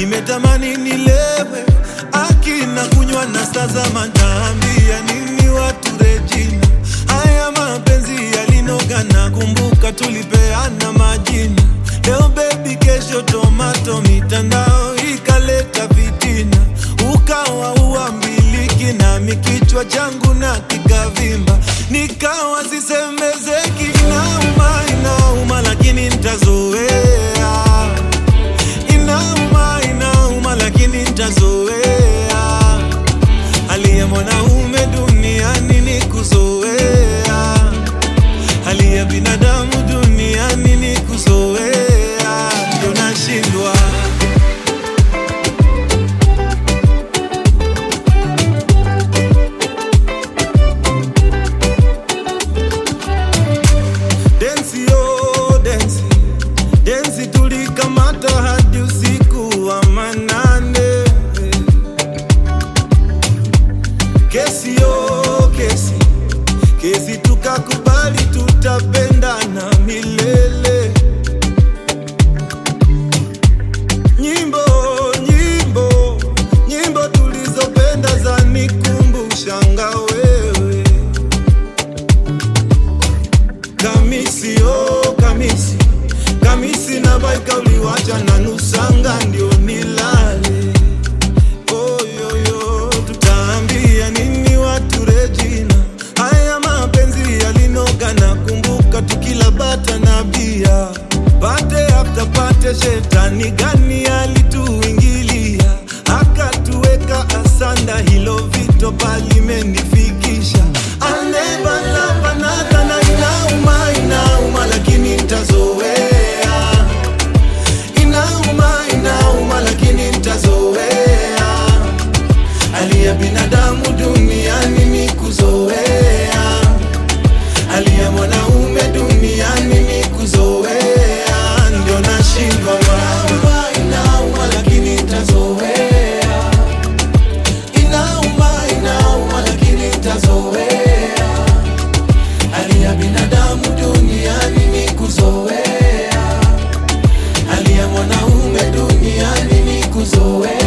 nimetamani nilewe akina kunywa na sasa mataambia nini watu Regina, haya mapenzi yalinoga na kumbuka tulipeana majina, leo baby, kesho tomato, mitandao ikaleta vitina, ukawa uambiliki nami kichwa changu na kikavimba, nikawa sisemezeki, inauma inauma, lakini ntazoea inauma inauma, lakini ntazoea. Hali ya mwanaume duniani ni kuzoea, hali ya binadamu duniani ni kuzoea, ndio nashindwa densi yo densi densi, tulikamata hadi usiku wa manane. Kesi yo kesi kesi, tukakubali tutapendana milele. Nyimbo nyimbo nyimbo tulizopenda zanikumbusha wewe Kamisi oh kamisi kamisi na baika uliwacha na nusanga ndio nilale oyoyo tutaambia nini watu Regina haya mapenzi yalinoga na kumbuka tukila bata na bia pate after pate shetani gani alituingilia akatuweka asanda hilo vito palimenifikisha I'll never love another na inauma inauma lakini ntazoea inauma inauma lakini ntazoea hali ya binadamu duniani ni kuzoea hali ya mwanaume duniani ni kuzoea ndio nashindwa mama inauma lakini ntazoea inauma inauma lakini ntazoea hali ya binadamu duniani ni kuzoea hali ya mwanaume duniani ni kuzoea